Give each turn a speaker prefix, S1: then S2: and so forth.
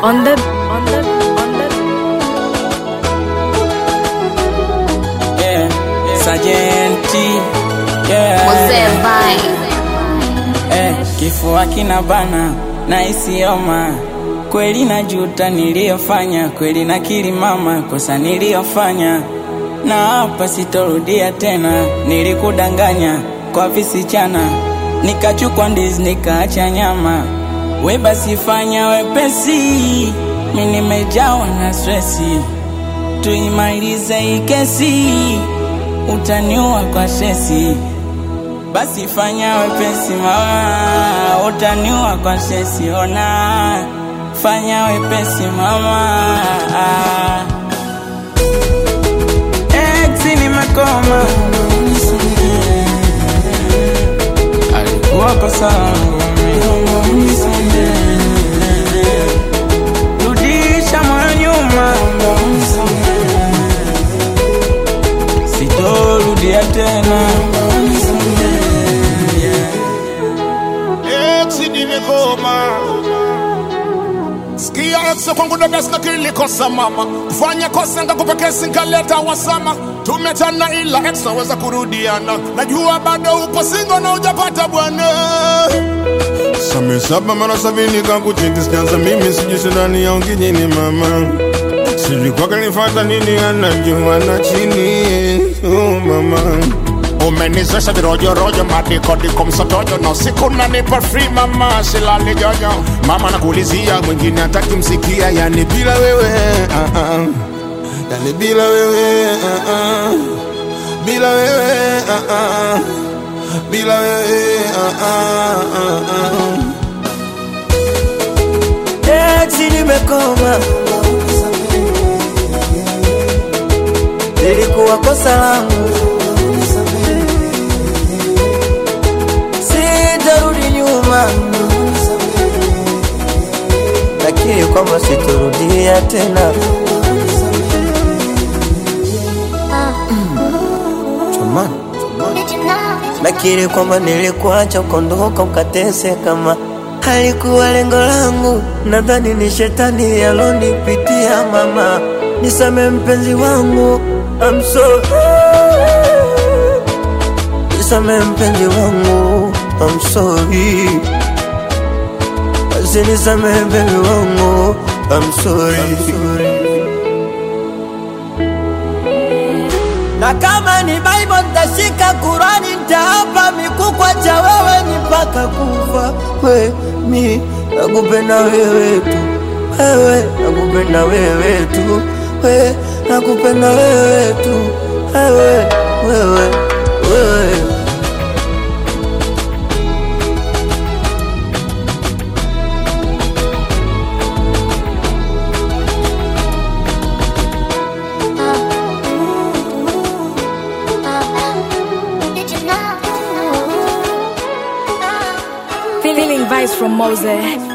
S1: On the on the on the
S2: yeah, Sajenti yeah.
S3: Mzee Vine.
S2: Eh, kifua kina bana na isioma kweli, najuta niliyofanya, kweli nakiri mama, kosa niliyofanya, na hapa sitorudia tena. Nilikudanganya kwa visichana, nikachukua ndizi nikaacha nyama. We basi fanya wepesi, mi nimejawa na stresi, tuimalize hii kesi, utaniua kwa stresi basi fanya wepesi mama, utaniua kwa sesi. Ona, fanya wepesi mama. Ex nimekoma, alikuwa kosa langu mimi. Rudisha moyo nyuma, sitorudia tena.
S4: Eti nimekoma Sikia ex kwangu ndo best na kilikosa mama Kufanya kosa ngakupa kesi nkaleta wasama Tumetana ila ex naweza kurudiana Najua bado upo singo na ujapata bwana Same saba mara sabini kakuchiti sikianza mimi sijui shindani ya ungijini mama Sijui kwake nifata nini anajua na chini oh mama umenizesha virojorojo madikodiko msotojo na usiku nanipa free mama silali jojo mama nakuulizia mwingine hataki msikia yani bila wewe uh -uh. yani bila wewe uh -uh. bila wewe uh -uh. bila wewe uh -uh. uh -uh.
S5: Eti nimekoma, lilikuwa kosa langu, sitarudi nyuma, lakini kwamba sitorudia tena. Jamani, nakiri kwamba nilikuacha ukondoka ukateseka, kama halikuwa lengo langu. Nadhani ni shetani alonipitia. Mama, nisame mpenzi wangu, I'm sorry. Nisame mpenzi wangu, I'm sorry. Basi nisame mpenzi wangu, I'm sorry. Na kama ni Bible nitashika, Kurani nitaapa, mikukwa cha wewe ni mpaka kufa. We mi nakupenda wewe tu, wewe nakupenda wewe tu, we nakupenda wewe tu, wewe wewe wewe.
S1: feeling vibes from Mose.